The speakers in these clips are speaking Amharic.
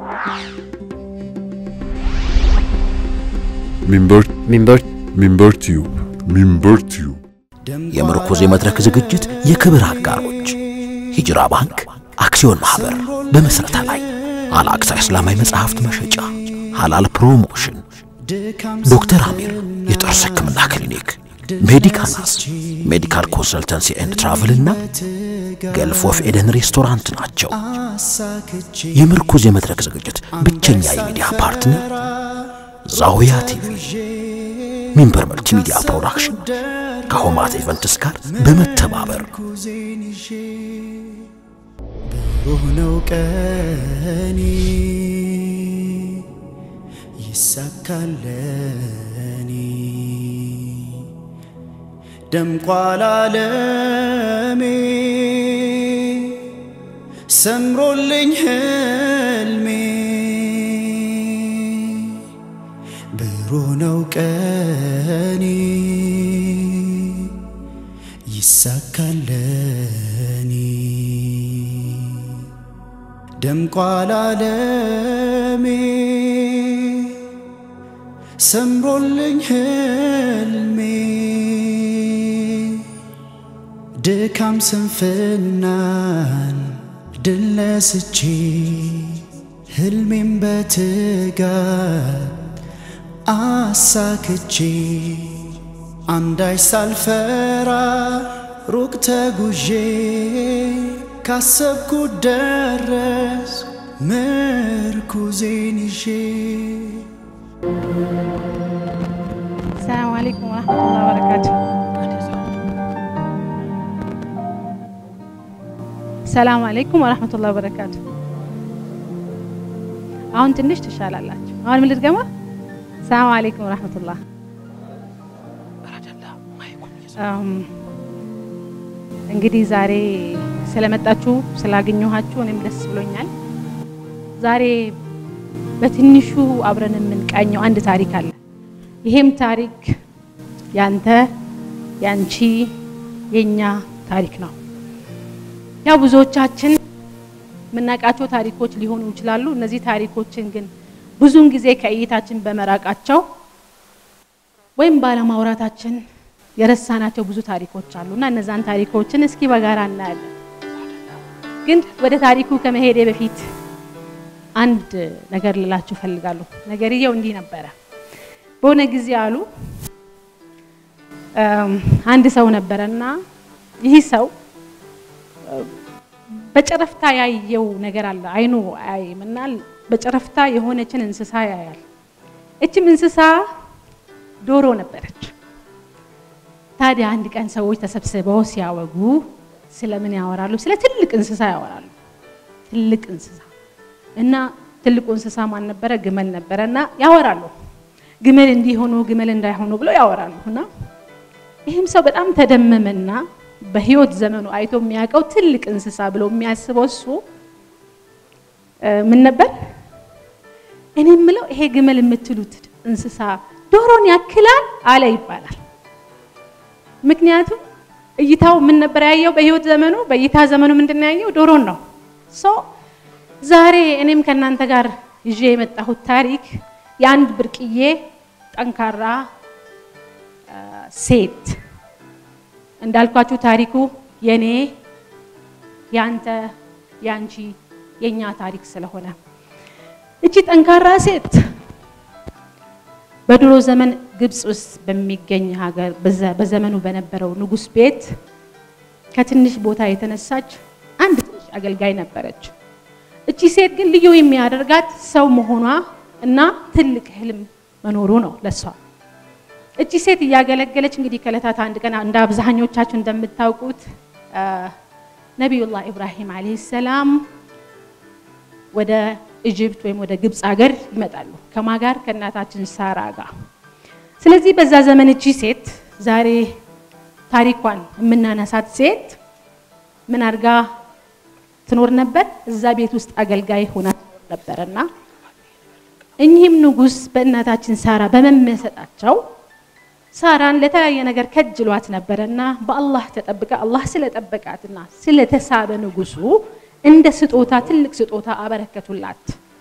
ሚንበር ሚንበር ሚንበር ቲዩብ ሚንበር ቲዩብ የምርኩዝ የመድረክ ዝግጅት የክብር አጋሮች ሂጅራ ባንክ አክሲዮን ማህበር በመስረታ ላይ አልአቅሳ እስላማዊ መጽሐፍት መሸጫ ሐላል ፕሮሞሽን ዶክተር አሚር የጥርስ ህክምና ክሊኒክ ሜዲካናስ ሜዲካል ኮንሰልተንሲ ኤንድ ትራቭል እና ገልፍ ኦፍ ኤደን ሬስቶራንት ናቸው። የምርኩዝ የመድረክ ዝግጅት ብቸኛ የሚዲያ ፓርትነር ዛውያ ቲቪ ሚንበር መልቲሚዲያ ፕሮዳክሽን ከሆማት ኢቨንትስ ጋር በመተባበር ብሩህ ነው ቀኔ ይሳካለኔ ደምቋል ዓለሜ ሰምሮልኝ ህልሜ ብሩህ ነው ቀኔ ይሳካለኔ ደምቋል ዓለሜ ሰምሮልኝ ህልሜ ድካም ስንፍናን ድል ነስቼ ህልሜን በትጋት አሳክቼ አንዳች ሳልፈራ ሩቅ ተጉዤ ካሰብኩት ደረስ ምርኩዜን ይዤ ሰላም አለይኩም ወረህመቱላሂ ወበረካቱ። ሰላም አለይኩም ወረህመቱላሂ ወበረካቱ። አሁን ትንሽ ትሻላላችሁ። አሁን ምን ልድገማ? ሰላም አለይኩም ወረህመቱላህ። አም፣ እንግዲህ ዛሬ ስለመጣችሁ ስላገኘኋችሁ እኔም ደስ ብሎኛል። ዛሬ በትንሹ አብረን የምንቃኘው አንድ ታሪክ አለ። ይሄም ታሪክ ያንተ፣ ያንቺ፣ የኛ ታሪክ ነው። ያው ብዙዎቻችን የምናውቃቸው ታሪኮች ሊሆኑ ይችላሉ። እነዚህ ታሪኮችን ግን ብዙውን ጊዜ ከእይታችን በመራቃቸው ወይም ባለማውራታችን የረሳናቸው ብዙ ታሪኮች አሉ እና እነዛን ታሪኮችን እስኪ በጋራ እናያለን። ግን ወደ ታሪኩ ከመሄዴ በፊት አንድ ነገር ልላችሁ ፈልጋለሁ። ነገርየው እንዲህ ነበረ። በሆነ ጊዜ አሉ አንድ ሰው ነበረ እና ይህ ሰው በጨረፍታ ያየው ነገር አለ። አይኑ አያይም እና በጨረፍታ የሆነችን እንስሳ ያያል። እችም እንስሳ ዶሮ ነበረች። ታዲያ አንድ ቀን ሰዎች ተሰብስበው ሲያወጉ ስለምን ያወራሉ? ስለ ትልቅ እንስሳ ያወራሉ። ትልቅ እንስሳ እና ትልቁ እንስሳ ማን ነበረ? ግመል ነበረ እና ያወራሉ። ግመል እንዲሆኑ ግመል እንዳይሆኑ ብለው ያወራሉ እና ይህም ሰው በጣም ተደመመና በህይወት ዘመኑ አይቶ የሚያውቀው ትልቅ እንስሳ ብሎ የሚያስበው እሱ ምን ነበር? እኔ የምለው ይሄ ግመል የምትሉት እንስሳ ዶሮን ያክላል አለ ይባላል። ምክንያቱም እይታው ምን ነበር ያየው? በህይወት ዘመኑ በእይታ ዘመኑ ምንድን ነው ያየው? ዶሮን ነው። ሶ ዛሬ እኔም ከእናንተ ጋር ይዤ የመጣሁት ታሪክ የአንድ ብርቅዬ ጠንካራ ሴት እንዳልኳችሁ ታሪኩ የኔ ያንተ ያንቺ የኛ ታሪክ ስለሆነ እቺ ጠንካራ ሴት በድሮ ዘመን ግብፅ ውስጥ በሚገኝ ሀገር በዘመኑ በነበረው ንጉሥ ቤት ከትንሽ ቦታ የተነሳች አንድ ትንሽ አገልጋይ ነበረች። እቺ ሴት ግን ልዩ የሚያደርጋት ሰው መሆኗ እና ትልቅ ህልም መኖሩ ነው ለሷ። እቺ ሴት እያገለገለች እንግዲህ ከዕለታት አንድ ቀን እንደ አብዛኞቻችሁ እንደምታውቁት ነቢዩላህ ኢብራሂም ዓለይሂ ሰላም ወደ ኢጅፕት ወይም ወደ ግብፅ ሀገር ይመጣሉ። ከማ ጋር? ከእናታችን ሳራ ጋር። ስለዚህ በዛ ዘመን እቺ ሴት ዛሬ ታሪኳን የምናነሳት ሴት ምን አድርጋ ትኖር ነበር? እዛ ቤት ውስጥ አገልጋይ ሆና ትኖር ነበርና እኚህም ንጉሥ በእናታችን ሳራ በመመሰጣቸው ሳራን ለተለያየ ነገር ከጅሏት ነበረና በአላህ ተጠብቃ አላህ ስለጠበቃትና ስለተሳበ ንጉሱ እንደ ስጦታ ትልቅ ስጦታ አበረከቱላት።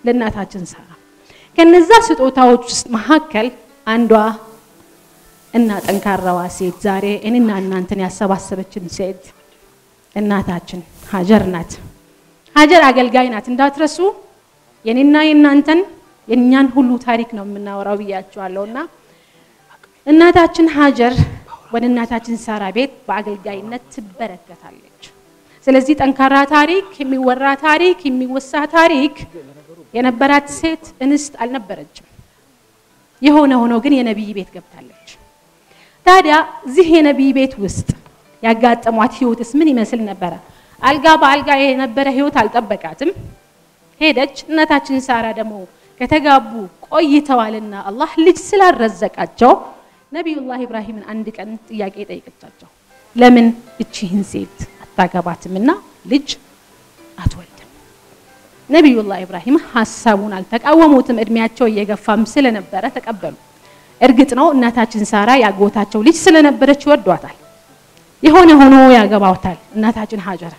ለእናታችን ሳራ። ከነዛ ስጦታዎች ውስጥ መካከል አንዷ እና ጠንካራዋ ሴት ዛሬ እኔና እናንተን ያሰባሰበችን ሴት እናታችን ሀጀር ናት። ሀጀር አገልጋይ ናት እንዳትረሱ። የኔና የእናንተን የእኛን ሁሉ ታሪክ ነው የምናወራው ብያቸዋለሁ። እና እናታችን ሀጀር ወደ እናታችን ሳራ ቤት በአገልጋይነት ትበረከታለች። ስለዚህ ጠንካራ ታሪክ፣ የሚወራ ታሪክ፣ የሚወሳ ታሪክ የነበራት ሴት እንስት አልነበረችም። የሆነ ሆኖ ግን የነቢይ ቤት ገብታለች። ታዲያ እዚህ የነቢይ ቤት ውስጥ ያጋጠሟት ህይወትስ ምን ይመስል ነበረ? አልጋ በአልጋ የነበረ ህይወት አልጠበቃትም። ሄደች። እናታችን ሳራ ደግሞ ከተጋቡ ቆይተዋልና አላህ ልጅ ስላልረዘቃቸው ነቢዩላህ ኢብራሂምን አንድ ቀን ጥያቄ ጠይቀቻቸው። ለምን እቺህን ሴት አታገባትምና ልጅ አትወልድም? ነቢዩላህ ኢብራሂም ሀሳቡን አልተቃወሙትም። እድሜያቸው እየገፋም ስለነበረ ተቀበሉ። እርግጥ ነው እናታችን ሳራ ያጎታቸው ልጅ ስለነበረች ይወዷታል። የሆነ ሆኖ ያገባውታል እናታችን ሀጀር።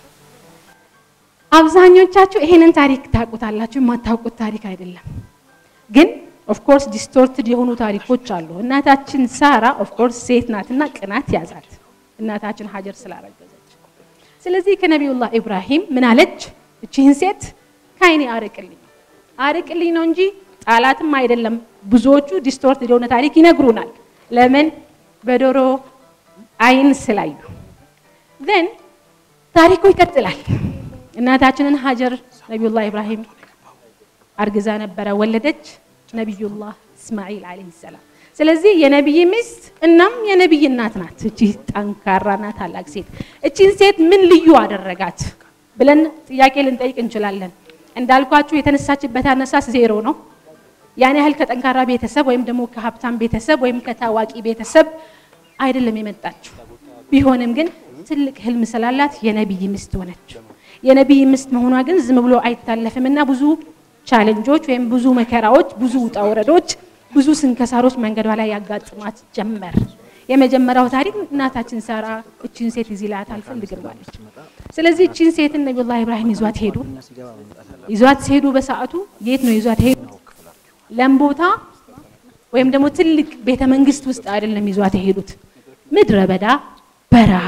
አብዛኞቻችሁ ይሄንን ታሪክ ታውቁታላችሁ፣ የማታውቁት ታሪክ አይደለም። ግን ኦፍኮርስ ዲስቶርትድ የሆኑ ታሪኮች አሉ። እናታችን ሳራ ኦፍኮርስ ሴት ናትና ቅናት ያዛት እናታችን ሀጀር ስላረገዘች። ስለዚህ ከነቢዩላህ ኢብራሂም ምን አለች? እቺህን ሴት ከአይኔ አርቅልኝ አርቅልኝ ነው እንጂ ጣላትም አይደለም። ብዙዎቹ ዲስቶርትድ የሆነ ታሪክ ይነግሩናል። ለምን? በዶሮ አይን ስላዩ። ዘን ታሪኩ ይቀጥላል። እናታችንን ሀጀር ነቢዩላህ ኢብራሂም አርግዛ ነበረ፣ ወለደች። ነቢዩላህ እስማዒል ዓለይሂ ሰላም። ስለዚህ የነቢይ ሚስት እናም የነቢይ እናት ናት። እቺ ጠንካራና ታላቅ ሴት እቺን ሴት ምን ልዩ አደረጋት ብለን ጥያቄ ልንጠይቅ እንችላለን። እንዳልኳችሁ የተነሳችበት አነሳስ ዜሮ ነው። ያን ያህል ከጠንካራ ቤተሰብ ወይም ደግሞ ከሀብታም ቤተሰብ ወይም ከታዋቂ ቤተሰብ አይደለም የመጣችው። ቢሆንም ግን ትልቅ ህልም ስላላት የነቢይ ሚስት ሆነች። የነቢይ ሚስት መሆኗ ግን ዝም ብሎ አይታለፍም እና ብዙ ቻሌንጆች ወይም ብዙ መከራዎች፣ ብዙ ውጣ ውረዶች፣ ብዙ ስንከሳሮች መንገዷ ላይ ያጋጥማት ጀመር። የመጀመሪያው ታሪክ እናታችን ሳራ እቺን ሴት እዚህ ላይ አልፈልግም አለች። ስለዚህ እቺን ሴትን ነቢዩላህ ኢብራሂም ይዟት ሄዱ። ይዟት ሲሄዱ በሰዓቱ የት ነው ይዟት ሄዱ? ለም ቦታ ወይም ደግሞ ትልቅ ቤተ መንግስት ውስጥ አይደለም ይዟት የሄዱት፣ ምድረ በዳ በረሃ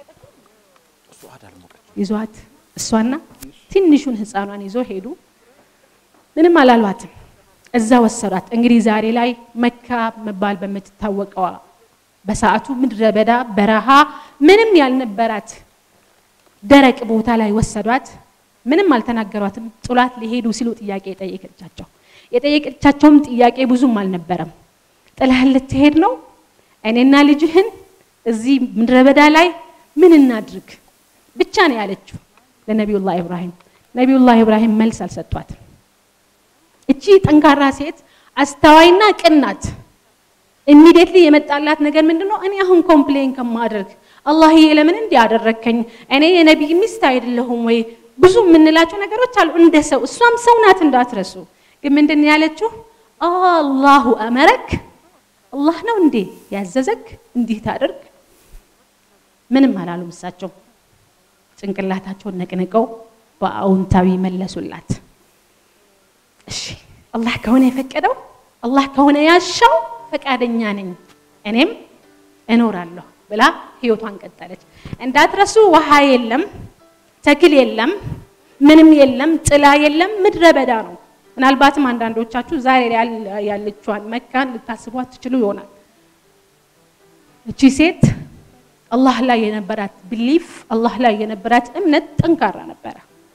ይዟት እሷና ትንሹን ህፃኗን ይዞ ሄዱ። ምንም አላሏትም። እዛ ወሰዷት። እንግዲህ ዛሬ ላይ መካ መባል በምትታወቀዋ በሰዓቱ ምድረ በዳ በረሃ ምንም ያልነበራት ደረቅ ቦታ ላይ ወሰዷት። ምንም አልተናገሯትም። ጥሏት ሊሄዱ ሲሉ ጥያቄ ጠየቀቻቸው። የጠየቀቻቸውም ጥያቄ ብዙም አልነበረም። ጥለህን ልትሄድ ነው? እኔና ልጅህን እዚህ ምድረ በዳ ላይ ምን እናድርግ ብቻ ነው ያለችው ለነቢዩላህ ኢብራሂም። ነቢዩላህ ኢብራሂም መልስ አልሰጧትም። እቺ ጠንካራ ሴት አስተዋይና ቅን ናት። ኢሚዲየትሊ የመጣላት ነገር ምንድን ነው? እኔ አሁን ኮምፕሌን ከማድረግ አላህዬ ለምን እንዲህ አደረግከኝ? እኔ የነቢይ ሚስት አይደለሁም ወይ? ብዙ የምንላቸው ነገሮች አሉ እንደ ሰው። እሷም ሰው ናት እንዳትረሱ። ግን ምንድን ነው ያለችው? አላሁ አመረክ፣ አላህ ነው እንዴ ያዘዘክ እንዲህ ታደርግ? ምንም አላሉም። እሳቸው ጭንቅላታቸውን ነቅንቀው በአዎንታዊ መለሱላት። እሺ አላህ ከሆነ የፈቀደው አላህ ከሆነ ያሻው ፈቃደኛ ነኝ እኔም እኖራለሁ ብላ ህይወቷን ቀጠለች። እንዳትረሱ ውሃ የለም፣ ተክል የለም፣ ምንም የለም፣ ጥላ የለም፣ ምድረ በዳ ነው። ምናልባትም አንዳንዶቻችሁ ዛሬ ያለችዋን መካን ልታስቧት ትችሉ ይሆናል። እቺ ሴት አላህ ላይ የነበራት ብሊፍ አላህ ላይ የነበራት እምነት ጠንካራ ነበረ፣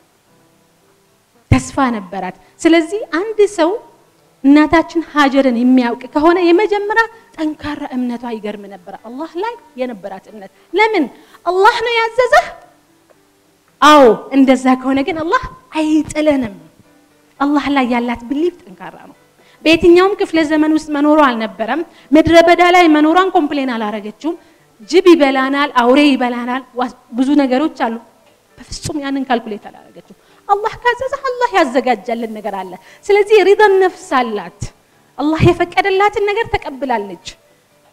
ተስፋ ነበራት። ስለዚህ አንድ ሰው እናታችን ሀጀርን የሚያውቅ ከሆነ የመጀመሪያ ጠንካራ እምነቷ ይገርም ነበረ። አላህ ላይ የነበራት እምነት ለምን አላህ ነው ያዘዘህ? አዎ እንደዛ ከሆነ ግን አላህ አይጥለንም። አላህ ላይ ያላት ብሊፍ ጠንካራ ነው። በየትኛውም ክፍለ ዘመን ውስጥ መኖሯ አልነበረም። ምድረ በዳ ላይ መኖሯን ኮምፕሌን አላረገችውም። ጅብ ይበላናል፣ አውሬ ይበላናል፣ ብዙ ነገሮች አሉ። በፍጹም ያንን ካልኩሌት አላረገችው። አላህ ካዘዘ አላህ ያዘጋጃልን ነገር አለ። ስለዚህ ሪዳን ነፍስ አላት። አላህ የፈቀደላትን ነገር ተቀብላለች።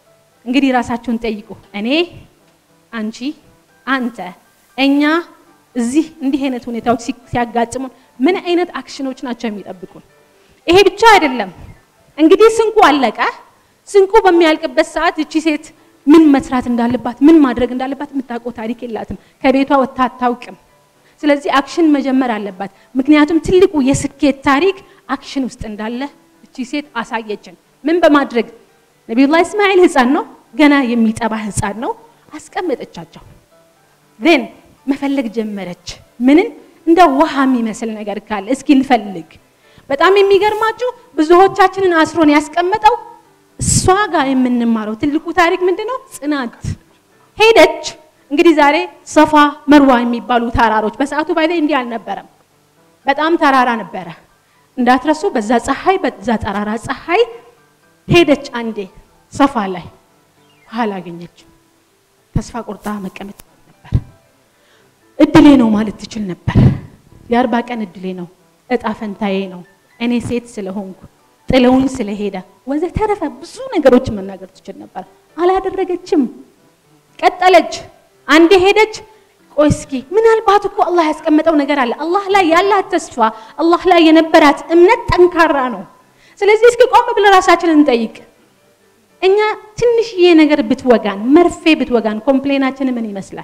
እንግዲህ ራሳችሁን ጠይቁ። እኔ፣ አንቺ፣ አንተ፣ እኛ እዚህ እንዲህ አይነት ሁኔታዎች ሲ- ሲያጋጥሙን ምን አይነት አክሽኖች ናቸው የሚጠብቁን? ይሄ ብቻ አይደለም። እንግዲህ ስንቁ አለቀ። ስንቁ በሚያልቅበት ሰዓት እቺ ሴት ምን መስራት እንዳለባት ምን ማድረግ እንዳለባት የምታውቀው ታሪክ የላትም። ከቤቷ ወጥታ አታውቅም። ስለዚህ አክሽን መጀመር አለባት። ምክንያቱም ትልቁ የስኬት ታሪክ አክሽን ውስጥ እንዳለ እቺ ሴት አሳየችን። ምን በማድረግ ነቢዩላህ እስማኤል ህፃን ነው፣ ገና የሚጠባ ህፃን ነው። አስቀመጠቻቸው። ዜን መፈለግ ጀመረች። ምንን እንደ ውሃ የሚመስል ነገር ካለ እስኪ እንፈልግ። በጣም የሚገርማችሁ ብዙዎቻችንን አስሮን ያስቀመጠው እሷ ጋር የምንማረው ትልቁ ታሪክ ምንድን ነው? ጽናት። ሄደች። እንግዲህ ዛሬ ሰፋ መርዋ የሚባሉ ተራሮች በሰዓቱ ባይዘ እንዲህ አልነበረም። በጣም ተራራ ነበረ። እንዳትረሱ። በዛ ፀሐይ በዛ ጠራራ ፀሐይ ሄደች። አንዴ ሰፋ ላይ ኋላ አገኘችው። ተስፋ ቆርጣ መቀመጥ ነበር። እድሌ ነው ማለት ትችል ነበር። የአርባ ቀን እድሌ ነው፣ እጣ ፈንታዬ ነው፣ እኔ ሴት ስለሆንኩ ጥለውኝ ስለሄደ ወዘተረፈ ብዙ ነገሮችን መናገር ትችል ነበር። አላደረገችም። ቀጠለች። አንዴ ሄደች። ቆይ እስኪ ምናልባት እኮ አላህ ያስቀመጠው ነገር አለ። አላህ ላይ ያላት ተስፋ፣ አላህ ላይ የነበራት እምነት ጠንካራ ነው። ስለዚህ እስኪ ቆም ብለን ራሳችንን እንጠይቅ። እኛ ትንሽዬ ነገር ብትወጋን፣ መርፌ ብትወጋን ኮምፕሌናችን ምን ይመስላል?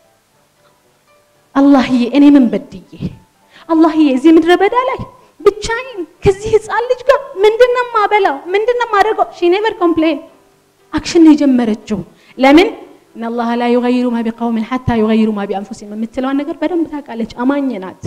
አላህዬ እኔ ምን በድዬ፣ አላህዬ እዚህ ምድረ በዳ ላይ ብቻዬን ከዚህ ህፃን ልጅ ጋር ምንድነው ማበላው? ምንድነው ማደርገው? ሺ ኔቨር ኮምፕሌን አክሽን ነው የጀመረችው። ለምን እነላህ ላ ዩገይሩ ማ ቢቀውምን ሐታ ዩገይሩ ማ ቢአንፉሲሂም የምትለዋን ነገር በደንብ ታውቃለች። አማኝ ናት።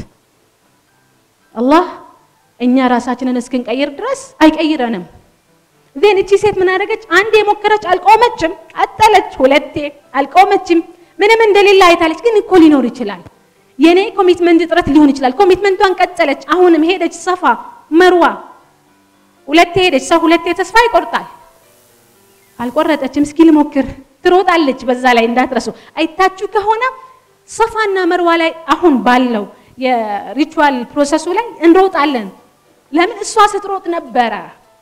አላህ እኛ ራሳችንን እስክንቀይር ድረስ አይቀይረንም። ዜን እቺ ሴት ምን አደረገች? አንዴ የሞከረች አልቆመችም፣ ቀጠለች። ሁለቴ አልቆመችም። ምንም እንደሌለ አይታለች። ግን እኮ ሊኖር ይችላል የኔ ኮሚትመንት እጥረት ሊሆን ይችላል። ኮሚትመንቷን ቀጠለች። አሁንም ሄደች ሰፋ መርዋ፣ ሁለቴ ሄደች። ሰው ሁለቴ ተስፋ ይቆርጣል። አልቆረጠችም። እስኪ ልሞክር ትሮጣለች። በዛ ላይ እንዳትረሱ አይታችሁ ከሆነ ሰፋና መርዋ ላይ አሁን ባለው የሪቹዋል ፕሮሰሱ ላይ እንሮጣለን። ለምን እሷ ስትሮጥ ነበረ።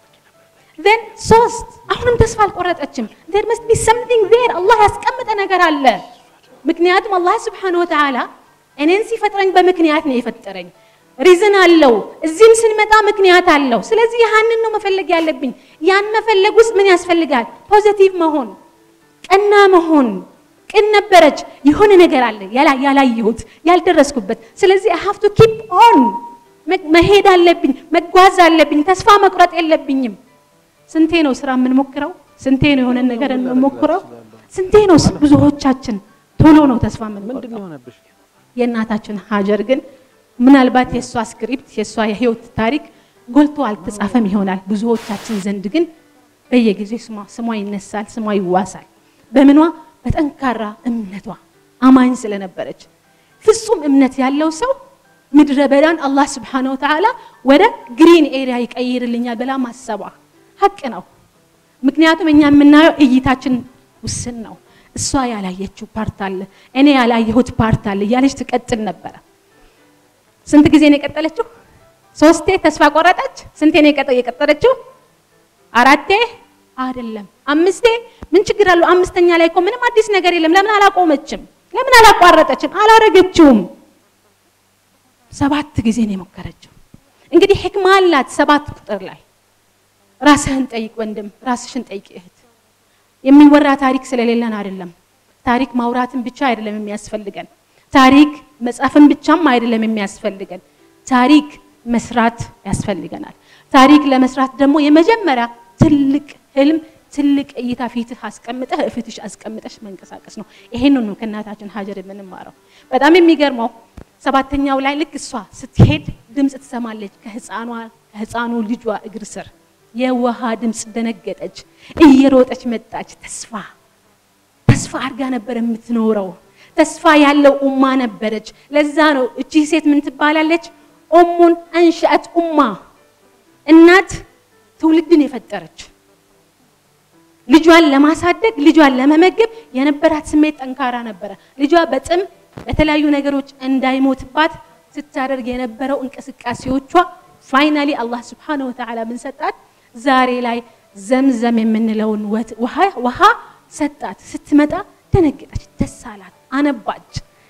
ዜን ሶስት አሁንም ተስፋ አልቆረጠችም። ዜር መስት ቢ ሰምቲንግ ዜር አላህ ያስቀመጠ ነገር አለ። ምክንያቱም አላህ ስብሓነሁ ወተዓላ እኔን ሲፈጥረኝ በምክንያት ነው የፈጠረኝ። ሪዝን አለው። እዚህም ስንመጣ ምክንያት አለው። ስለዚህ ያንን ነው መፈለግ ያለብኝ። ያን መፈለግ ውስጥ ምን ያስፈልጋል? ፖዘቲቭ መሆን፣ ቀና መሆን። ቅን ነበረች። የሆነ ነገር አለ ያላ- ያላየሁት ያልደረስኩበት። ስለዚህ አይ ሃቭ ቱ ኪፕ ኦን መሄድ አለብኝ፣ መጓዝ አለብኝ። ተስፋ መቁረጥ የለብኝም። ስንቴ ነው ስራ የምንሞክረው? ስንቴ ነው የሆነ ነገር የምንሞክረው? ስንቴ ነው ብዙዎቻችን ቶሎ ነው ተስፋ የምንቆርጠው? የእናታችን ሀጀር ግን ምናልባት የእሷ ስክሪፕት የእሷ የህይወት ታሪክ ጎልቶ አልተጻፈም ይሆናል። ብዙዎቻችን ዘንድ ግን በየጊዜው ስሟ ስሟ ይነሳል፣ ስሟ ይዋሳል። በምኗ በጠንካራ እምነቷ አማኝ ስለነበረች። ፍጹም እምነት ያለው ሰው ምድረ በዳን አላህ ስብሓነሁ ወተዓላ ወደ ግሪን ኤሪያ ይቀይርልኛል ብላ ማሰቧ ሀቅ ነው። ምክንያቱም እኛ የምናየው እይታችን ውስን ነው። እሷ ያላየችው ፓርት አለ፣ እኔ ያላየሁት ፓርት አለ እያለች ትቀጥል ነበረ። ስንት ጊዜ ነው የቀጠለችው? ሶስቴ ተስፋ ቆረጠች። ስንቴ ነው የቀጠ- የቀጠለችው? አራቴ አይደለም አምስቴ። ምን ችግር አለው? አምስተኛ ላይ እኮ ምንም አዲስ ነገር የለም። ለምን አላቆመችም? ለምን አላቋረጠችም? አላረገችውም። ሰባት ጊዜ ነው የሞከረችው። እንግዲህ ሕክማ አላት ሰባት ቁጥር ላይ ራስህን ጠይቅ ወንድም፣ ራስሽን ጠይቅ እህት። የሚወራ ታሪክ ስለሌለን አይደለም። ታሪክ ማውራትን ብቻ አይደለም የሚያስፈልገን። ታሪክ መጻፍን ብቻም አይደለም የሚያስፈልገን። ታሪክ መስራት ያስፈልገናል። ታሪክ ለመስራት ደግሞ የመጀመሪያ ትልቅ ህልም፣ ትልቅ እይታ ፊትህ አስቀምጠህ እፊትሽ አስቀምጠሽ መንቀሳቀስ ነው። ይሄንን ነው ከእናታችን ሀጀር የምንማረው። በጣም የሚገርመው ሰባተኛው ላይ ልክ እሷ ስትሄድ ድምፅ ትሰማለች ከህፃኗ ከህፃኑ ልጇ እግር ስር የውሃ ድምፅ ደነገጠች። እየሮጠች መጣች። ተስፋ ተስፋ አድርጋ ነበር የምትኖረው። ተስፋ ያለው ኡማ ነበረች። ለዛ ነው እቺ ሴት ምን ትባላለች? ኡሙን አንሸአት ኡማ፣ እናት ትውልድን የፈጠረች ልጇን ለማሳደግ ልጇን ለመመገብ የነበራት ስሜት ጠንካራ ነበረ። ልጇ በጥም በተለያዩ ነገሮች እንዳይሞትባት ስታደርግ የነበረው እንቅስቃሴዎቿ ፋይናሊ አላህ ስብሓነሁ ወተዓላ ምን ሰጣት? ዛሬ ላይ ዘምዘም የምንለውን ወት- ውሃ ውሃ ሰጣት። ስትመጣ ደነገጠች፣ ደስ አላት፣ አነባች።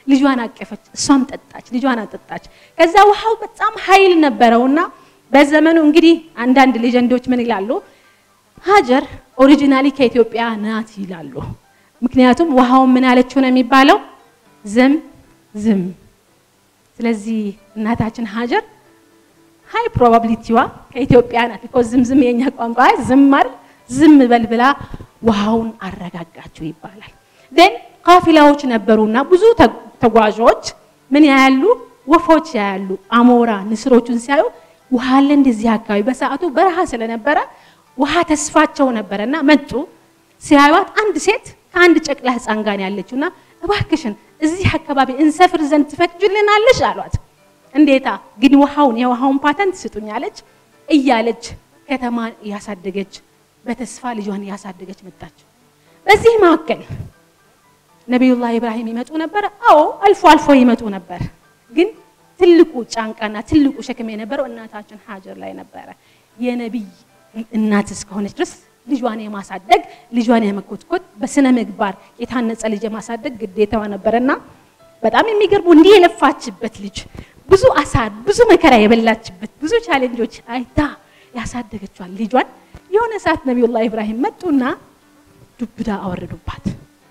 ልጇን አቀፈች፣ እሷም ጠጣች፣ ልጇን አጠጣች። ከዛ ውሃው በጣም ኃይል ነበረውና በዘመኑ እንግዲህ አንዳንድ ሌጀንዶች ምን ይላሉ? ሀጀር ኦሪጂናሊ ከኢትዮጵያ ናት ይላሉ። ምክንያቱም ውሃውን ምን አለችው ነው የሚባለው? ዝም ዝም። ስለዚህ እናታችን ሀጀር ሃይ ፕሮባቢሊቲዋ ከኢትዮጵያ ናት። ቢኮዝ ዝም ዝም የኛ ቋንቋ ዝም አይደል? ዝም በል ብላ ውሃውን አረጋጋችው ይባላል። ደን ካፊላዎች ነበሩና ብዙ ተጓዦች ምን ያያሉ? ወፎች ያያሉ። አሞራ ንስሮቹን ሲያዩ ውሃ አለ እንደዚህ አካባቢ። በሰዓቱ በረሃ ስለነበረ ውሃ ተስፋቸው ነበረና መጡ። ሲያዩት አንድ ሴት ከአንድ ጨቅላ ህፃን ጋር ያለችውና እባክሽን እዚህ አካባቢ እንሰፍር ዘንድ ትፈቅጅልናለሽ አሏት። እንዴታ ግን ውሃውን የውሃውን ፓተንት ስጡኛለች እያለች ከተማ ያሳደገች በተስፋ ልጇን ያሳደገች መጣች። በዚህ መካከል ነቢዩላህ ኢብራሂም ይመጡ ነበር። አዎ አልፎ አልፎ ይመጡ ነበር። ግን ትልቁ ጫንቃና ትልቁ ሸክም የነበረው እናታችን ሀጀር ላይ ነበረ። የነቢይ እናት እስከሆነች ድረስ ልጇን የማሳደግ ልጇን የመኮትኮት በስነ ምግባር የታነጸ ልጅ የማሳደግ ግዴታዋ ነበረና በጣም የሚገርሙ እንዲህ የለፋችበት ልጅ ብዙ አሳር ብዙ መከራ የበላችበት ብዙ ቻሌንጆች አይታ ያሳደገችዋል ልጇን የሆነ ሰዓት ነቢዩላህ ኢብራሂም መጡና ዱብዳ አወረዱባት።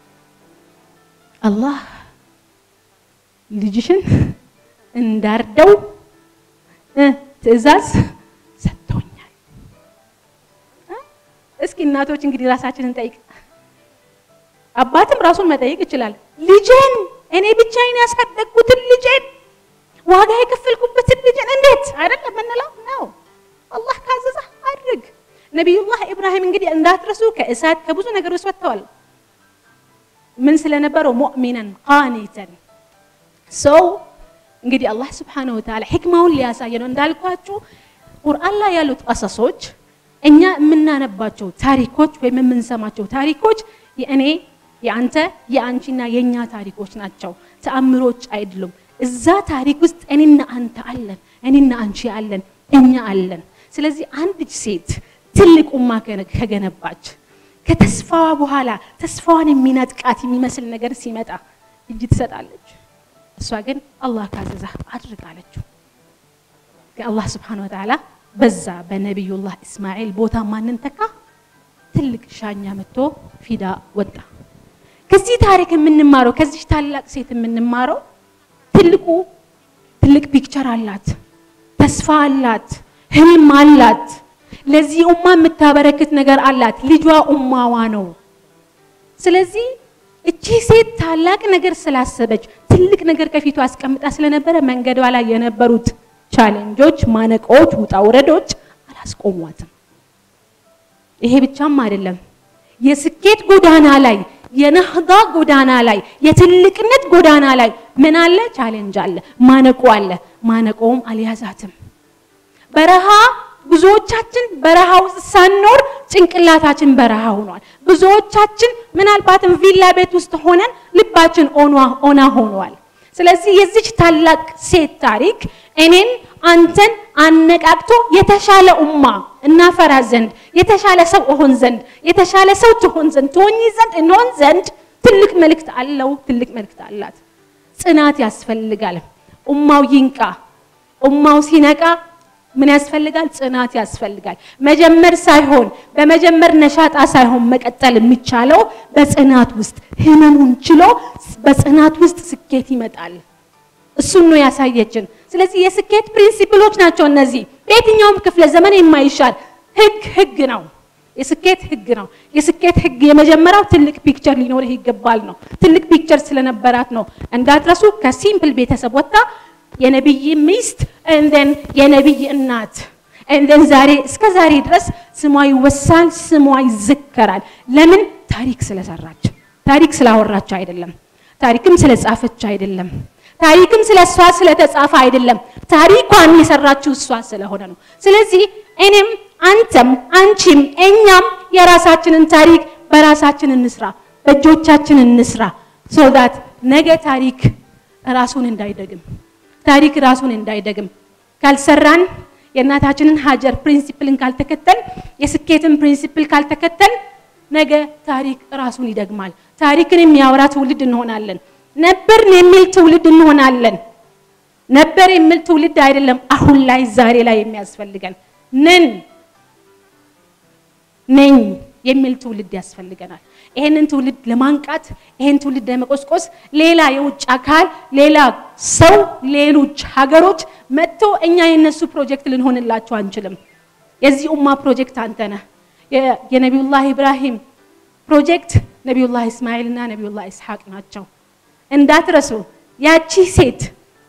አላህ ልጅሽን እንዳርደው ትዕዛዝ ሰጥቶኛል። እስኪ እናቶች እንግዲህ ራሳችንን ጠይቅ። አባትም ራሱን መጠየቅ ይችላል። ልጄን እኔ ብቻዬን ያሳደግኩትን ልጄን ዋጋ የከፈልኩበትን ልጄን እንዴት አይደለም የምንለው ነው። አላህ ካዘዘ አድርግ። ነቢዩላህ ኢብራሂም እንግዲህ እንዳትረሱ ከእሳት ከብዙ ነገሮች ወጥተዋል። ምን ስለነበረው ሙእሚነን ቃኒተን ሰው እንግዲህ አላህ ስብሓነሁ ወተዓላ ሕክማውን ሊያሳየ ነው። እንዳልኳችሁ ቁርአን ላይ ያሉት ቀሰሶች እኛ የምናነባቸው ታሪኮች ወይም የምንሰማቸው ታሪኮች የእኔ የአንተ የአንቺና የእኛ ታሪኮች ናቸው፣ ተአምሮች አይደሉም። እዛ ታሪክ ውስጥ እኔና አንተ አለን፣ እኔና አንቺ አለን፣ እኛ አለን። ስለዚህ አንድ ሴት ትልቅ ኡማ ከገነባች ከተስፋዋ በኋላ ተስፋዋን የሚነጥቃት የሚመስል ነገር ሲመጣ እጅ ትሰጣለች። እሷ ግን አላህ ካዘዛ አድርግ አለችው። አላህ ስብሓነ ወተዓላ በዛ በነቢዩላህ እስማኤል ቦታ ማንን ተካ? ትልቅ ሻኛ መጥቶ ፊዳ ወጣ። ከዚህ ታሪክ የምንማረው ከዚህ ታላቅ ሴት የምንማረው ትልቁ ትልቅ ፒክቸር አላት፣ ተስፋ አላት፣ ህልም አላት። ለዚህ ኡማ የምታበረክት ነገር አላት። ልጇ ኡማዋ ነው። ስለዚህ እቺ ሴት ታላቅ ነገር ስላሰበች ትልቅ ነገር ከፊቱ አስቀምጣ ስለነበረ መንገዷ ላይ የነበሩት ቻሌንጆች፣ ማነቆዎች፣ ውጣ ውረዶች አላስቆሟትም። ይሄ ብቻም አይደለም። የስኬት ጎዳና ላይ የነህዳ ጎዳና ላይ የትልቅነት ጎዳና ላይ ምን አለ? ቻሌንጅ አለ፣ ማነቆ አለ። ማነቆውም አልያዛትም። በረሃ ብዙዎቻችን በረሃ ውስጥ ሳንኖር ጭንቅላታችን በረሃ ሆኗል። ብዙዎቻችን ምናልባትም ቪላ ቤት ውስጥ ሆነን ልባችን ኦና ሆኗል። ስለዚህ የዚች ታላቅ ሴት ታሪክ እኔን አንተን አነቃቅቶ የተሻለ ኡማ እናፈራ ዘንድ የተሻለ ሰው እሆን ዘንድ የተሻለ ሰው ትሆን ዘንድ ትሆኝ ዘንድ እንሆን ዘንድ ትልቅ መልእክት አለው። ትልቅ መልእክት አላት። ጽናት ያስፈልጋል። ኡማው ይንቃ። ኡማው ሲነቃ ምን ያስፈልጋል? ጽናት ያስፈልጋል። መጀመር ሳይሆን በመጀመር ነሻጣ ሳይሆን መቀጠል የሚቻለው በጽናት ውስጥ ህመሙን ችሎ በጽናት ውስጥ ስኬት ይመጣል። እሱን ነው ያሳየችን። ስለዚህ የስኬት ፕሪንሲፕሎች ናቸው እነዚህ። በየትኛውም ክፍለ ዘመን የማይሻል ህግ ህግ ነው። የስኬት ህግ ነው። የስኬት ህግ የመጀመሪያው ትልቅ ፒክቸር ሊኖርህ ይገባል ነው። ትልቅ ፒክቸር ስለነበራት ነው። እንዳትረሱ ከሲምፕል ቤተሰብ ወጥታ የነቢይ ሚስት እንደን የነቢይ እናት እንደን ዛሬ እስከ ዛሬ ድረስ ስሟ ይወሳል፣ ስሟ ይዘከራል። ለምን? ታሪክ ስለሰራች፣ ታሪክ ስላወራች አይደለም። ታሪክም ስለጻፈች አይደለም። ታሪክም ስለ እሷ ስለተጻፈ አይደለም። ታሪኳን የሰራችው እሷ ስለሆነ ነው። ስለዚህ እኔም አንተም አንቺም እኛም የራሳችንን ታሪክ በራሳችን እንስራ፣ በእጆቻችን እንስራ ሶዳት ነገ ታሪክ ራሱን እንዳይደግም ታሪክ ራሱን እንዳይደግም ካልሰራን የእናታችንን ሀጀር ፕሪንሲፕልን ካልተከተል የስኬትን ፕሪንሲፕል ካልተከተል ነገ ታሪክ ራሱን ይደግማል። ታሪክን የሚያወራ ትውልድ እንሆናለን። ነበርን የሚል ትውልድ እንሆናለን። ነበር የሚል ትውልድ አይደለም አሁን ላይ ዛሬ ላይ የሚያስፈልገን ነን ነኝ የሚል ትውልድ ያስፈልገናል። ይሄንን ትውልድ ለማንቃት ይሄን ትውልድ ለመቆስቆስ ሌላ የውጭ አካል ሌላ ሰው ሌሎች ሀገሮች መጥቶ እኛ የነሱ ፕሮጀክት ልንሆንላቸው አንችልም። የዚህ ኡማ ፕሮጀክት አንተ ነህ። የ- የነቢዩላህ ኢብራሂም ፕሮጀክት ነቢዩላህ እስማኤል እና ነቢዩላህ ኢስሐቅ ናቸው። እንዳትረሱ ያቺ ሴት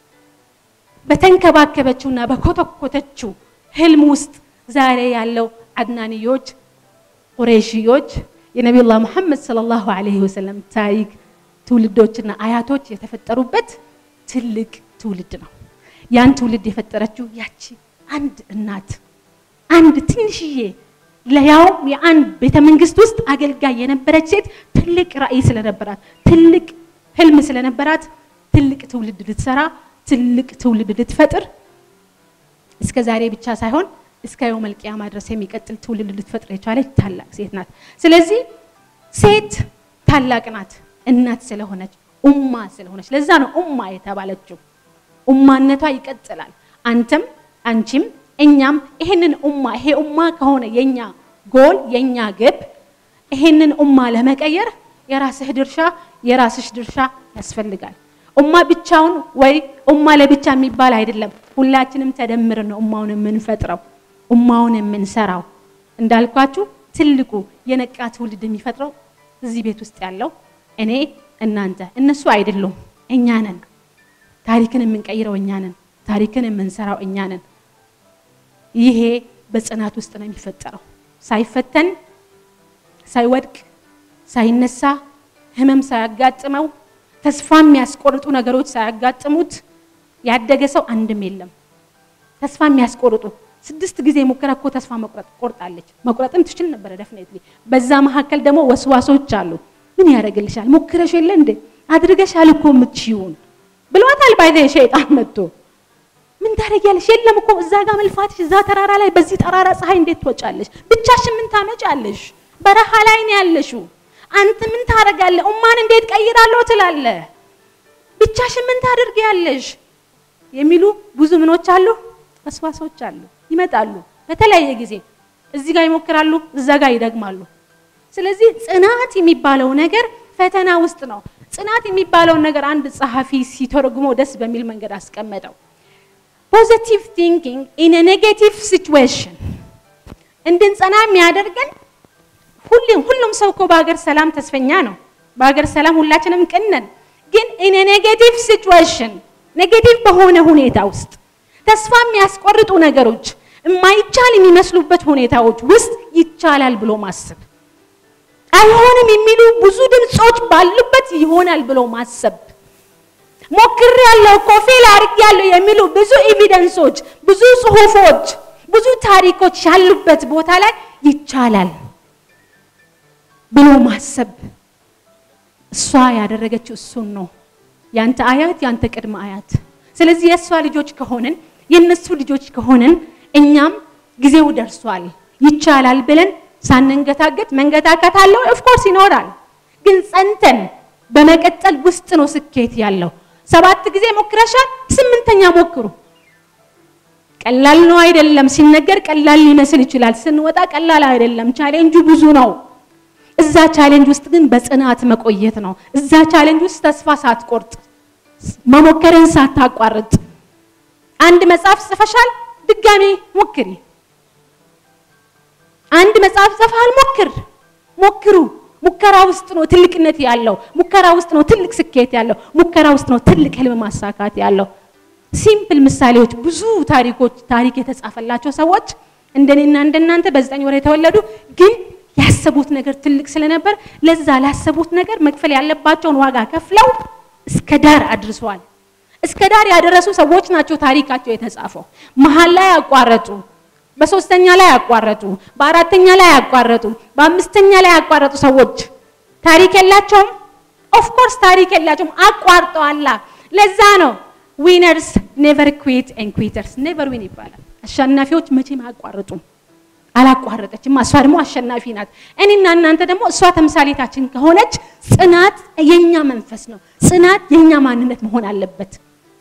በተንከባከበችውና በኮተኮተችው ህልም ውስጥ ዛሬ ያለው አድናንዮች ቁረይሽዮች የነቢዩላህ ሙሐመድ ሰለላሁ ዐለይሂ ወሰለም ታሪክ ትውልዶችና አያቶች የተፈጠሩበት ትልቅ ትውልድ ነው። ያን ትውልድ የፈጠረችው ያቺ አንድ እናት አንድ ትንሽዬ ለያውም የአንድ ቤተ መንግስት ውስጥ አገልጋይ የነበረች ሴት ትልቅ ራዕይ ስለነበራት ትልቅ ህልም ስለነበራት ትልቅ ትውልድ ልትሰራ ትልቅ ትውልድ ልትፈጥር እስከ ዛሬ ብቻ ሳይሆን እስከ የውመል ቂያማ ድረስ የሚቀጥል ትውልድ ልትፈጥር የቻለች ታላቅ ሴት ናት። ስለዚህ ሴት ታላቅ ናት፣ እናት ስለሆነች ኡማ ስለሆነች። ለዛ ነው ኡማ የተባለችው። ኡማነቷ ይቀጥላል። አንተም አንቺም እኛም ይሄንን ኡማ ይሄ ኡማ ከሆነ የኛ ጎል የኛ ግብ ይሄንን ኡማ ለመቀየር የራስህ ድርሻ የራስሽ ድርሻ ያስፈልጋል። ኡማ ብቻውን ወይ ኡማ ለብቻ የሚባል አይደለም። ሁላችንም ተደምረን ነው ኡማውን የምንፈጥረው ኡማውን የምንሰራው። እንዳልኳችሁ ትልቁ የነቃ ትውልድ የሚፈጥረው እዚህ ቤት ውስጥ ያለው እኔ፣ እናንተ፣ እነሱ አይደሉም፣ እኛ ነን። ታሪክን የምንቀይረው እኛ ነን። ታሪክን የምንሰራው እኛ ነን። ይሄ በጽናት ውስጥ ነው የሚፈጠረው። ሳይፈተን፣ ሳይወድቅ፣ ሳይነሳ፣ ህመም ሳያጋጥመው፣ ተስፋ የሚያስቆርጡ ነገሮች ሳያጋጥሙት ያደገ ሰው አንድም የለም። ተስፋ የሚያስቆርጡ ስድስት ጊዜ ሙከራ እኮ ተስፋ መቁረጥ ቆርጣለች። መቁረጥም ትችል ነበረ ደፍኔትሊ። በዛ መካከል ደግሞ ወስዋሶች አሉ። ምን ያደርግልሻል? ሞክረሽ የለ እንዴ አድርገሻል እኮ የምትችይውን ብሏታል። ባይዘ ሸይጣን መጥቶ ምን ታደርጊያለሽ? የለም እኮ እዛ ጋር መልፋትሽ፣ እዛ ተራራ ላይ በዚህ ጠራራ ፀሐይ እንዴት ትወጫለሽ? ብቻሽን ምን ታመጫለሽ? በረሃ ላይ ነው ያለሽው። አንተ ምን ታደርጋለህ? ኡማን እንዴት ቀይራለሁ ትላለህ? ብቻሽን ምን ታደርጊያለሽ? የሚሉ ብዙ ምኖች አሉ፣ ወስዋሶች አሉ፣ ይመጣሉ በተለያየ ጊዜ። እዚህ ጋር ይሞክራሉ፣ እዛ ጋር ይደግማሉ። ስለዚህ ጽናት የሚባለው ነገር ፈተና ውስጥ ነው። ጽናት የሚባለውን ነገር አንድ ጸሐፊ ሲተረጉሞ ደስ በሚል መንገድ አስቀመጠው። ፖዚቲቭ ቲንኪንግ ኢን ኔጌቲቭ ሲቹዌሽን እንድንጸና የሚያደርገን ሁሉም ሁሉም ሰው እኮ በሀገር ሰላም ተስፈኛ ነው። በሀገር ሰላም ሁላችንም ቅን ነን። ግን ኢን ኔጌቲቭ ሲቹዌሽን ኔጌቲቭ በሆነ ሁኔታ ውስጥ ተስፋ የሚያስቆርጡ ነገሮች፣ የማይቻል የሚመስሉበት ሁኔታዎች ውስጥ ይቻላል ብሎ ማሰብ፣ አይሆንም የሚሉ ብዙ ድምፆች ባሉበት ይሆናል ብሎ ማሰብ ሞክር ያለው እኮ ፌል አድርግ ያለው የሚሉ ብዙ ኤቪደንሶች፣ ብዙ ጽሁፎች፣ ብዙ ታሪኮች ያሉበት ቦታ ላይ ይቻላል ብሎ ማሰብ። እሷ ያደረገችው እሱን ነው። ያንተ አያት ያንተ ቅድመ አያት። ስለዚህ የእሷ ልጆች ከሆንን የእነሱ ልጆች ከሆንን እኛም ጊዜው ደርሷል ይቻላል ብለን ሳንንገታገት መንገታከት አለው ኦፍኮርስ ይኖራል። ግን ጸንተን በመቀጠል ውስጥ ነው ስኬት ያለው። ሰባት ጊዜ ሞክረሻል፣ ስምንተኛ ሞክሩ። ቀላል ነው አይደለም። ሲነገር ቀላል ሊመስል ይችላል። ስንወጣ ቀላል አይደለም። ቻሌንጁ ብዙ ነው። እዛ ቻሌንጅ ውስጥ ግን በጽናት መቆየት ነው። እዛ ቻሌንጅ ውስጥ ተስፋ ሳትቆርጥ መሞከርን ሳታቋርጥ። አንድ መጽሐፍ ጽፈሻል፣ ድጋሜ ሞክሪ። አንድ መጽሐፍ ጽፈሃል፣ ሞክር። ሞክሩ። ሙከራ ውስጥ ነው ትልቅነት ያለው። ሙከራ ውስጥ ነው ትልቅ ስኬት ያለው። ሙከራ ውስጥ ነው ትልቅ ህልም ማሳካት ያለው። ሲምፕል ምሳሌዎች፣ ብዙ ታሪኮች ታሪክ የተጻፈላቸው ሰዎች እንደኔና እንደናንተ በዘጠኝ ወር የተወለዱ ግን ያሰቡት ነገር ትልቅ ስለነበር ለዛ ላሰቡት ነገር መክፈል ያለባቸውን ዋጋ ከፍለው እስከ ዳር አድርሰዋል። እስከ ዳር ያደረሱ ሰዎች ናቸው ታሪካቸው የተጻፈው። መሀል ላይ ያቋረጡ፣ በሶስተኛ ላይ ያቋረጡ፣ በአራተኛ ላይ ያቋረጡ፣ በአምስተኛ ላይ ያቋረጡ ሰዎች ታሪክ የላቸውም። ኦፍኮርስ ታሪክ የላቸውም፣ አቋርጠዋላ። ለዛ ነው ዊነርስ ኔቨር ኩዊት ኤንድ ኩዊተርስ ኔቨር ዊን ይባላል። አሸናፊዎች መቼም አያቋርጡም አላቋረጠችም። እሷ ደግሞ አሸናፊ ናት። እኔና እናንተ ደግሞ እሷ ተምሳሌታችን ከሆነች ጽናት የኛ መንፈስ ነው። ጽናት የኛ ማንነት መሆን አለበት።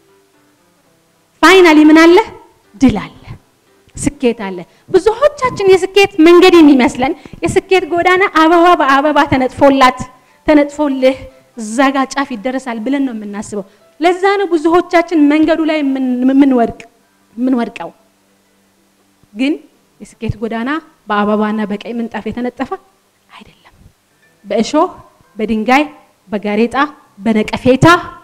ፋይናሊ ምን አለ? ድል አለ፣ ስኬት አለ። ብዙዎቻችን የስኬት መንገድ የሚመስለን የስኬት ጎዳና አበባ በአበባ ተነጥፎላት ተነጥፎልህ እዛ ጋ ጫፍ ይደረሳል ብለን ነው የምናስበው። ለዛ ነው ብዙዎቻችን መንገዱ ላይ የምንወድቅ የምንወድቀው። ግን የስኬት ጎዳና በአበባና በቀይ ምንጣፍ የተነጠፈ አይደለም። በእሾህ፣ በድንጋይ፣ በጋሬጣ፣ በነቀፌታ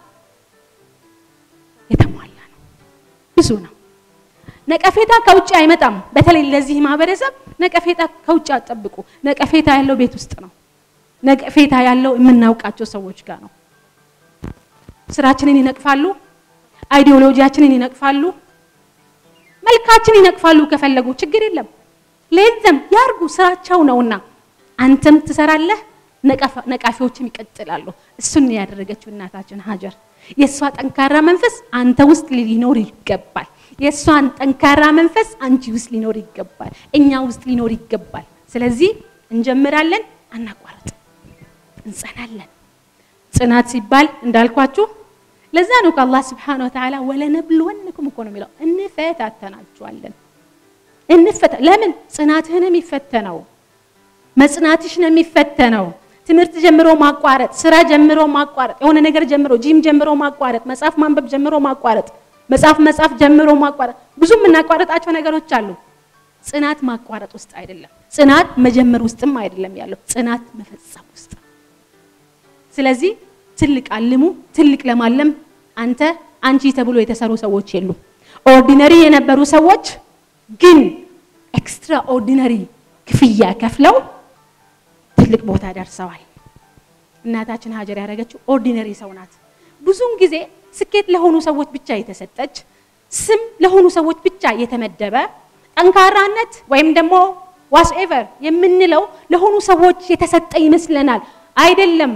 የተሟላ ነው። ብዙ ነው። ነቀፌታ ከውጭ አይመጣም። በተለይ ለዚህ ማህበረሰብ ነቀፌታ ከውጭ አጠብቁ። ነቀፌታ ያለው ቤት ውስጥ ነው። ነቀፌታ ያለው የምናውቃቸው ሰዎች ጋር ነው። ስራችንን ይነቅፋሉ፣ አይዲዮሎጂያችንን ይነቅፋሉ፣ መልካችን ይነቅፋሉ። ከፈለጉ ችግር የለም ለየለም ያርጉ፣ ስራቸው ነውና። አንተም ትሰራለህ፣ ነቃፊዎችም ይቀጥላሉ። እሱን ያደረገችው እናታችን ሀጀር። የእሷ ጠንካራ መንፈስ አንተ ውስጥ ሊኖር ይገባል። የእሷን ጠንካራ መንፈስ አንቺ ውስጥ ሊኖር ይገባል። እኛ ውስጥ ሊኖር ይገባል። ስለዚህ እንጀምራለን፣ አናቋርጥ፣ እንጸናለን። ጽናት ሲባል እንዳልኳችሁ ለዛ ነው ከአላህ ስብሓነሁ ወተዓላ ወለነብልወንኩም እኮ ነው የሚለው እንፈታተናችኋለን። እንፈታ ለምን ጽናትህ ነው የሚፈተነው፣ መጽናትሽ ነው የሚፈተነው። ትምህርት ጀምሮ ማቋረጥ፣ ስራ ጀምሮ ማቋረጥ፣ የሆነ ነገር ጀምሮ ጂም ጀምሮ ማቋረጥ፣ መጽሐፍ ማንበብ ጀምሮ ማቋረጥ፣ መጽሐፍ መጽሐፍ ጀምሮ ማቋረጥ፣ ብዙ የምናቋረጣቸው ነገሮች አሉ። ጽናት ማቋረጥ ውስጥ አይደለም፣ ጽናት መጀመር ውስጥም አይደለም ያለው፣ ጽናት መፈጸም ውስጥ ስለዚህ ትልቅ አልሙ። ትልቅ ለማለም አንተ አንቺ ተብሎ የተሰሩ ሰዎች የሉም። ኦርዲነሪ የነበሩ ሰዎች ግን ኤክስትራ ኦርዲነሪ ክፍያ ከፍለው ትልቅ ቦታ ደርሰዋል። እናታችን ሀጀር ያደረገችው ኦርዲነሪ ሰው ናት። ብዙውን ጊዜ ስኬት ለሆኑ ሰዎች ብቻ የተሰጠች ስም ለሆኑ ሰዎች ብቻ የተመደበ ጠንካራነት ወይም ደግሞ ዋስኤቨር የምንለው ለሆኑ ሰዎች የተሰጠ ይመስለናል። አይደለም።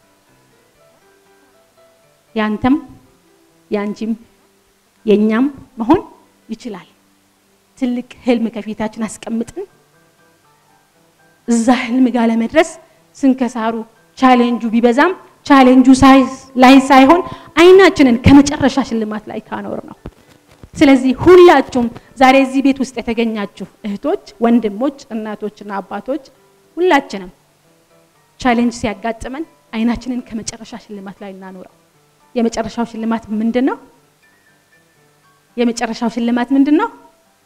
ያንተም ያንቺም የኛም መሆን ይችላል። ትልቅ ህልም ከፊታችን አስቀምጥን እዛ ህልም ጋር ለመድረስ ስንከሳሩ ቻሌንጁ ቢበዛም ቻሌንጁ ላይ ሳይሆን አይናችንን ከመጨረሻ ሽልማት ላይ ካኖር ነው። ስለዚህ ሁላችሁም ዛሬ እዚህ ቤት ውስጥ የተገኛችሁ እህቶች፣ ወንድሞች፣ እናቶችና አባቶች ሁላችንም ቻሌንጅ ሲያጋጥመን አይናችንን ከመጨረሻ ሽልማት ላይ እናኖረው። የመጨረሻው ሽልማት ምንድን ነው? የመጨረሻው ሽልማት ምንድን ነው?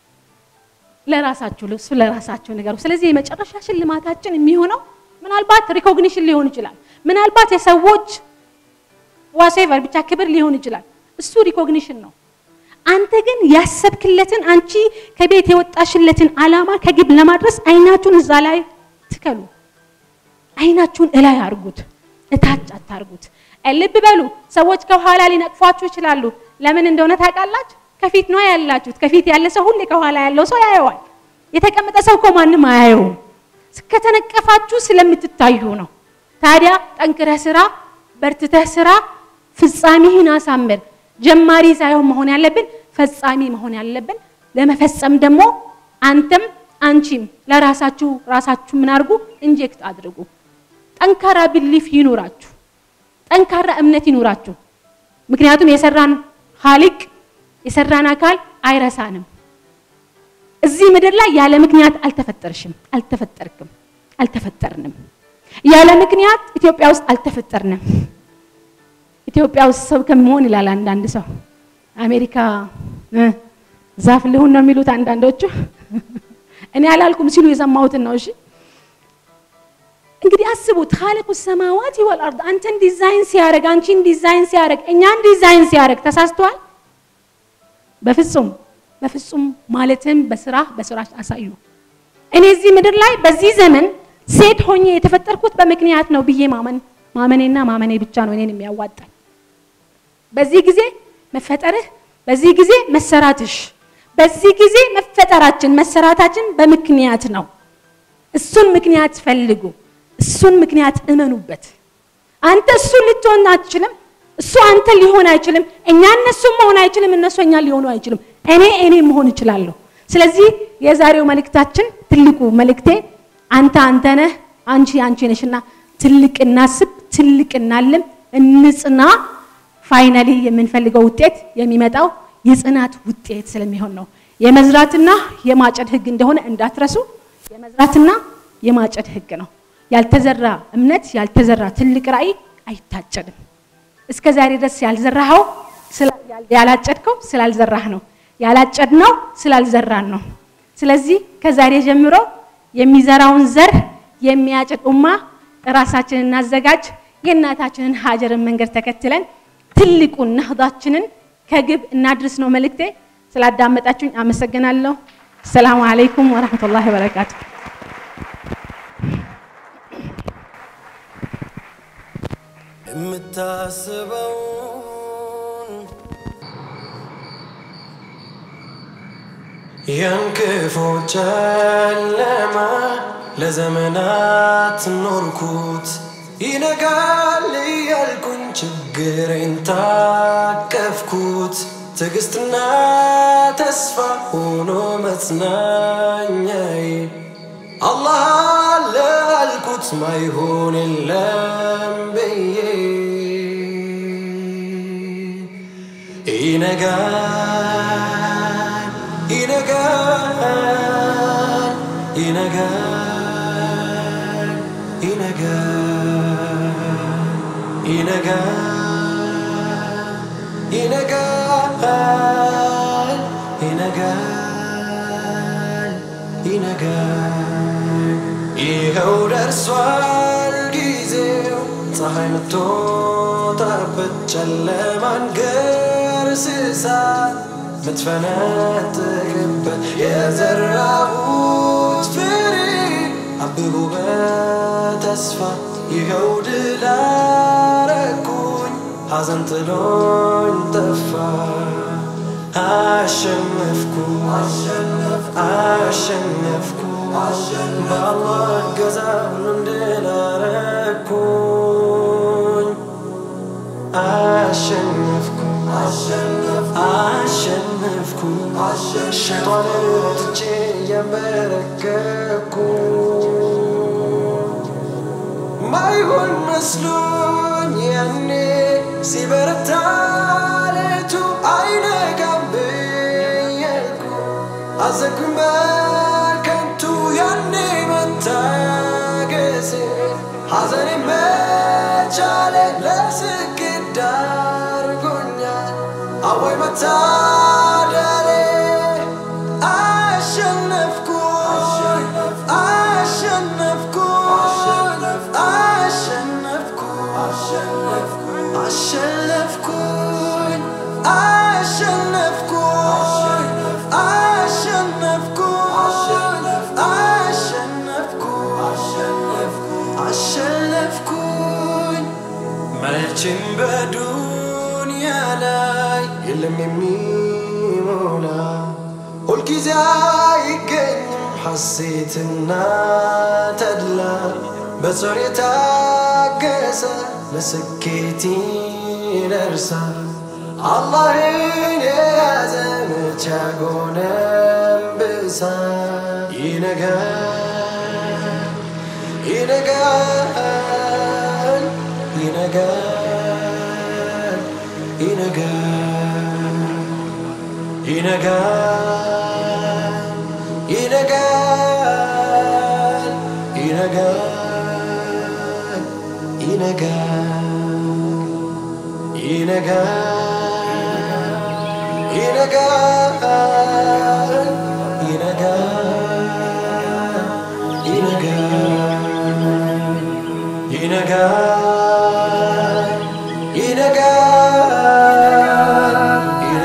ለራሳችሁ እሱ ለራሳችሁ ነገሩ። ስለዚህ የመጨረሻ ሽልማታችን የሚሆነው ምናልባት ሪኮግኒሽን ሊሆን ይችላል። ምናልባት የሰዎች ዋሴቨር ብቻ ክብር ሊሆን ይችላል። እሱ ሪኮግኒሽን ነው። አንተ ግን ያሰብክለትን አንቺ ከቤት የወጣሽለትን አላማ ከግብ ለማድረስ አይናችሁን እዛ ላይ ትከሉ። አይናችሁን እላይ አርጉት፣ እታች አታርጉት። ልብ በሉ። ሰዎች ከኋላ ሊነቅፏችሁ ይችላሉ። ለምን እንደሆነ ታውቃላችሁ? ከፊት ነው ያላችሁት። ከፊት ያለ ሰው ሁሌ ከኋላ ያለው ሰው ያየዋል። የተቀመጠ ሰው እኮ ማንም አያየውም። ከተነቀፋችሁ ስለምትታዩ ነው። ታዲያ ጠንክረህ ስራ፣ በርትተህ ስራ፣ ፍጻሜህን አሳምር። ጀማሪ ሳይሆን መሆን ያለብን ፈጻሚ መሆን ያለብን። ለመፈጸም ደግሞ አንተም አንቺም ለራሳችሁ ራሳችሁ ምን አድርጉ? ኢንጀክት አድርጉ። ጠንካራ ብሊፍ ይኑራችሁ። ጠንካራ እምነት ይኑራችሁ። ምክንያቱም የሰራን ሀሊቅ የሰራን አካል አይረሳንም። እዚህ ምድር ላይ ያለ ምክንያት አልተፈጠርሽም፣ አልተፈጠርክም፣ አልተፈጠርንም። ያለ ምክንያት ኢትዮጵያ ውስጥ አልተፈጠርንም። ኢትዮጵያ ውስጥ ሰው ከመሆን ይላል አንዳንድ ሰው አሜሪካ ዛፍ ልሁን ነው የሚሉት አንዳንዶቹ። እኔ አላልኩም ሲሉ የሰማሁትን ነው። እሺ እንግዲህ አስቡት ኻሊቁ ሰማዋት ወል አርድ አንተን ዲዛይን ሲያደርግ አንቺን ዲዛይን ሲያደርግ እኛን ዲዛይን ሲያደርግ ተሳስተዋል? በፍጹም በፍጹም። ማለትም በስራ በስራሽ አሳዩ። እኔ እዚህ ምድር ላይ በዚህ ዘመን ሴት ሆኜ የተፈጠርኩት በምክንያት ነው ብዬ ማመን ማመኔና ማመኔ ብቻ ነው እኔን የሚያዋጣኝ። በዚህ ጊዜ መፈጠርህ፣ በዚህ ጊዜ መሰራትሽ፣ በዚህ ጊዜ መፈጠራችን መሰራታችን በምክንያት ነው። እሱን ምክንያት ፈልጉ። እሱን ምክንያት እመኑበት። አንተ እሱን ልትሆን አትችልም። እሱ አንተ ሊሆን አይችልም። እኛ እነሱ መሆን አይችልም። እነሱ እኛ ሊሆኑ አይችልም። እኔ እኔ መሆን እችላለሁ። ስለዚህ የዛሬው መልእክታችን ትልቁ መልእክቴ አንተ አንተ ነህ፣ አንቺ አንቺ ነሽና ትልቅ እናስብ፣ ትልቅ እናልም፣ እንጽና። ፋይናሊ የምንፈልገው ውጤት የሚመጣው የጽናት ውጤት ስለሚሆን ነው። የመዝራትና የማጨድ ህግ እንደሆነ እንዳትረሱ። የመዝራትና የማጨድ ህግ ነው። ያልተዘራ እምነት፣ ያልተዘራ ትልቅ ራዕይ አይታጨድም። እስከ ዛሬ ድረስ ያልዘራኸው ያላጨድከው ስላልዘራህ ነው። ያላጨድነው ስላልዘራን ነው። ስለዚህ ከዛሬ ጀምሮ የሚዘራውን ዘር የሚያጭድ ኡማ ራሳችንን እናዘጋጅ። የእናታችንን ሀጀርን መንገድ ተከትለን ትልቁን ነህዳችንን ከግብ እናድርስ ነው መልእክቴ። ስላዳመጣችሁኝ አመሰግናለሁ። ሰላሙ አለይኩም ወረህመቱላሂ ወበረካቱ። የምታስበውን የንክፎ ጨለማ ለዘመናት ኖርኩት ይነጋል እያልኩኝ ችግሬን ታቀፍኩት ትዕግስትና ተስፋ ሆኖ መጽናኛዬ አላህ አለ አልኩት ማይሆን የለም ብዬ ይነጋል ይነጋል ይነጋል ይነጋል ይነጋል ይነጋል ይነጋል ይኸው ደርሷል ጊዜው ፀሐይ ምትወጣበት ጨለማን ገርስሳ ምትፈነጥቅበት የዘራሁት ፍሬ አብቦ በተስፋ ይኸው ድል አረኩኝ ሐዘን ጥሎኝ ጠፋ አሸነፍኩ አሸነፍኩ በአላህ እገዛ ሁሉን ድል አረኩኝ አሸነፍኩ አሸነፍኩ ሸይጣንን ትቼ እየንበረከኩ ማይሆን መስሎኝ ያኔ ሲበረታ ሌቱ አይነጋም ብያልኩ አዘንኩኝ በከንቱ ያኔ መታገሴ ሐዘኔ መቻሌ ለስኬት ዳርጎኛል አወይ መታደሌ አሸነፍኩ አሸነፍኩ አሸነፍኩ አሸነፍኩኝ አሸነፍኩ አሸነፍኩ አሸነፍኩ አሸነፍኩኝ መቼም በዱንያ ላይ የለም የሚሞላ ሁልጊዜ አይገኝም ሐሴትና ተድላ በጾር የታገሰ ለስኬት ይደርሳል አላህን የያዘ መቼ ያጎነበሳል ይነጋል ይነጋል ይነጋል ይነጋል ይነጋል ይነጋል ይነጋል ይነጋል ይነጋል ይነጋል ይነጋል ይነጋል ይነጋል ይነጋል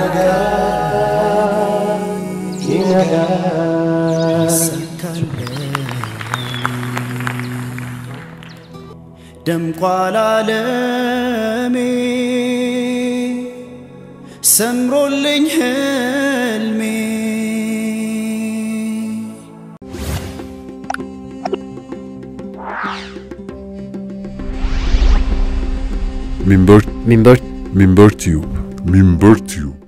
ይነጋል ይነጋል ደምቋል ዓለሜ ሰምሮልኝ ህልሜ Minber ሚንበር Minber Tube Minber Tube